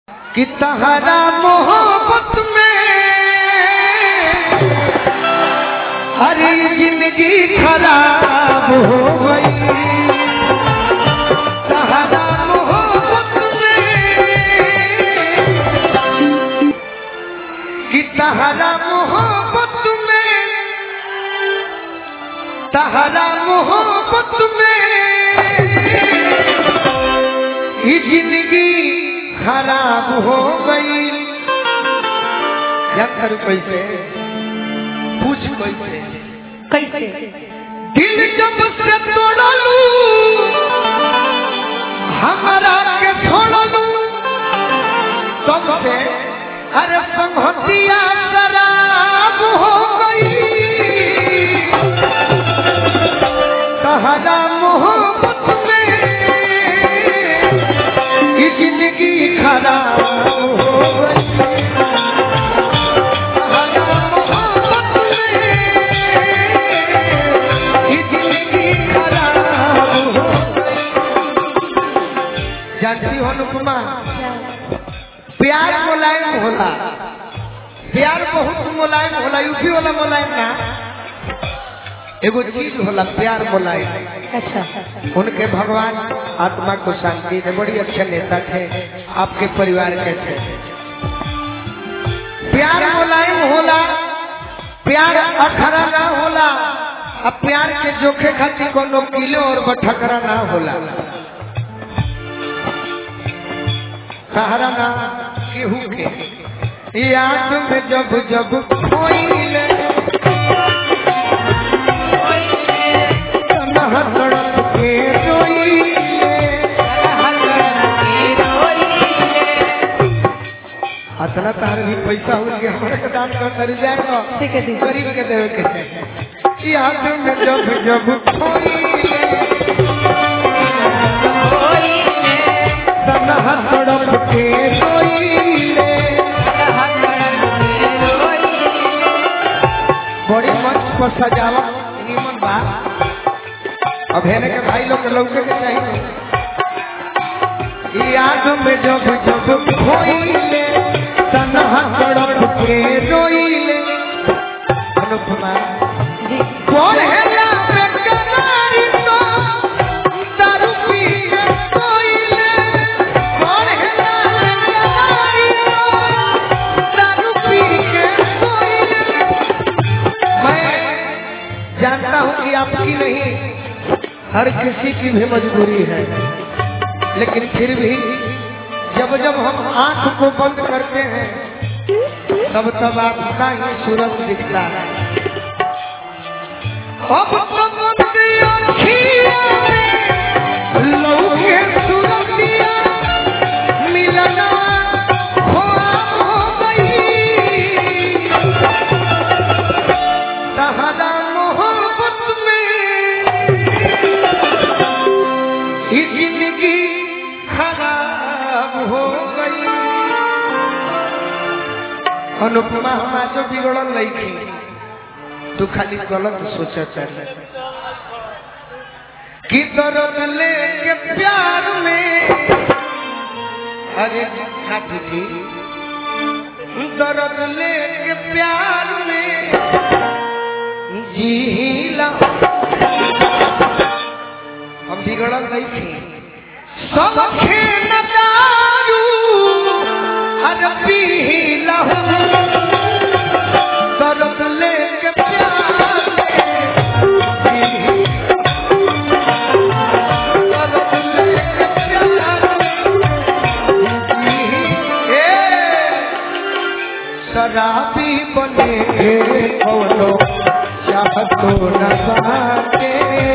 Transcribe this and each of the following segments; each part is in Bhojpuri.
कि तहरा मोहब्बत में हरी जिंदगी खराब हो गई तहरा मोहब्बत में कि तहरा मोहब्बत में तहरा मोहब्बत में ये जिंदगी खराब हो गई क्या करूं कैसे पूछ कैसे कैसे दिल जब से तोड़लू हमारा के छोड़लू तब से अरे संहतिया शराब हो गई तहरा मोहब्बत में ये जिंदगी खराब हो गई तहरा मोहब्बत में ये जिंदगी खराब हो गई जानती हो अनुपमा प्यार मुलायम होला प्यार बहुत मुलायम होला यूपी वाला मुलायम ना एगो चीज होला प्यार मुलायम अच्छा उनके भगवान आत्मा को शांति दे बड़ी अच्छे नेता थे आपके परिवार के थे प्यार मुलायम होला प्यार अखरा ना होला अब प्यार के जोखे खातिर कोनो किलो और बठकरा ना होला सहारा ना केहू के याद में जब जब खोइले तनह तड़प के रोइले अतना तार भी पैसा हो गया हमारे के दान कर कर जाएगा ठीक है दीदी। गरीब के देवे के चाहिए याद में जब जब खोइले तनह तड़प के रोइले बड़ी मंच पर सजावट निमन बा अब हेने के भाई लोग के लौके के चाहिए याद में जब जब खोइले तनहा तड़प के रोइले अनुपमा जी कौन है ना बेकरारी तो दारू पी के सोइले कौन है ना बेकरारी तो दारू पी के सोइले मैं जानता हूँ कि आपकी नहीं हर किसी की भी मजबूरी है लेकिन फिर भी जब जब हम आंख को बंद करते हैं तब तब आपका ही सूरज दिखता है अब तो बंदी आँखियों में लौके सूरतिया मिलना ख्वाब हो गई तहरा मोहब्बत में ये जिंदगी खराब हो गई अनुपमा हम आज बिगड़ल लईकी तू खाली गलत सोचा चाहे कि दर्द लेके प्यार में अरे खाती थी दर्द लेके प्यार में जीला हम बिगड़ल नहीं थे सब खेन दारू हर पीला दर्द लेके प्यार में दर्द लेके प्यार में ए, शराबी बने कौनो चाहतो न बाटे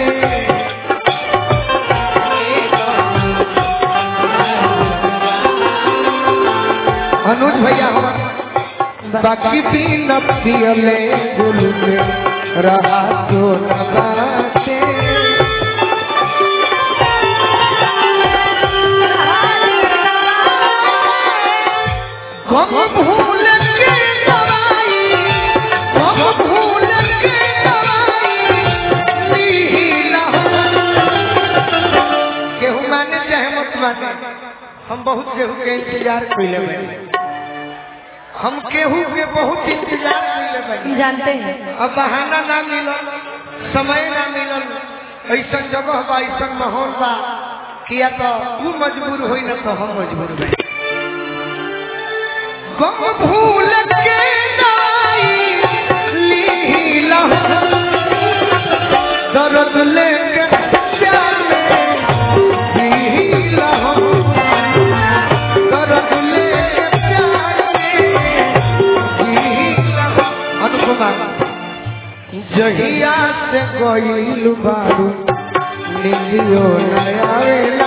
अनुज भैया हमार बाकी भी न पियले गुल में रहा तो न बाटे गम भूल के दवाई गम भूल के दवाई नीला केहू माने चाहे मत माने हम बहुत केहू के इंतजार कैले बानी हम केहू के बहुत इंतजार कैले हम बानी जानते हैं अब बहाना ना मिलल समय ना मिलल ऐसा जगह बा ऐसा माहौल बा किया तो तू मजबूर होई ना तो हम मजबूर बा गम भूल के नाई लीला दर्द लेके प्यार में लीला दर्द लेके प्यार में लीला अनुपमा जहिया से गईल बारू निलियो नयावेला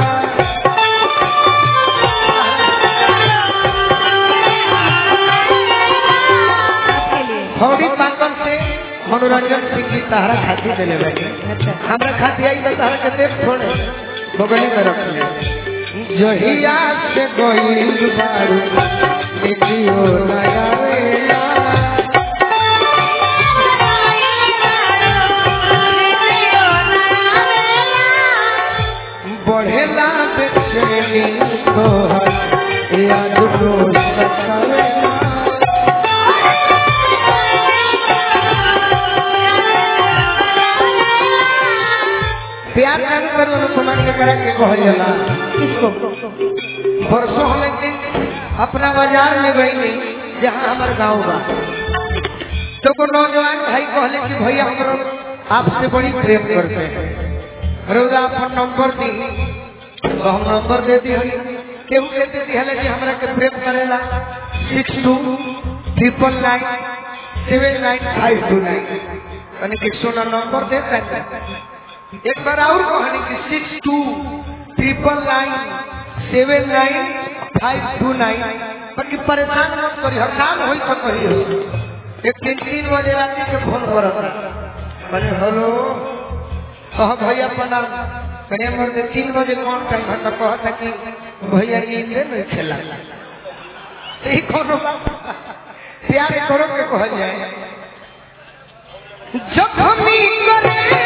आपके लिए हौड़ी पाकल से मनोरंजन सिंह की सहारा खाती दिले बैठे अच्छा हमरा खाती आई तो सहारा के देख छोड़े बगली में रख ले जहिया से गईल बारू निलियो नयावेला बढ़ेला बेचैनी तोहर याद रोज सतावेला प्यार नहीं करो अनुपमान के करा के कहल जाला किसको परसों हम एक दिन अपना बाजार में गई जहाँ हमारे गाँव बा तो को नौजवान भाई कहले कि भैया हम आपसे बड़ी प्रेम करते हैं रोजा अपन नंबर दी तो हम नंबर दे दी केहू के दे दी हले कि हमरा के प्रेम करेला six two triple nine seven nine five two nine यानी कि सोना नंबर देता है एक बार और कहानी की six two triple nine seven nine five two nine बाकी परेशान मत करी हसान हो तो कही एक तीन तीन बजे रात के फोन कर अरे हेलो कह भैया प्रणाम कहे मर तीन बजे कौन टाइम है तो कहता कि भैया नींद नहीं खेला यही कोनो बात प्यार करो के कहल जाए जखमी करे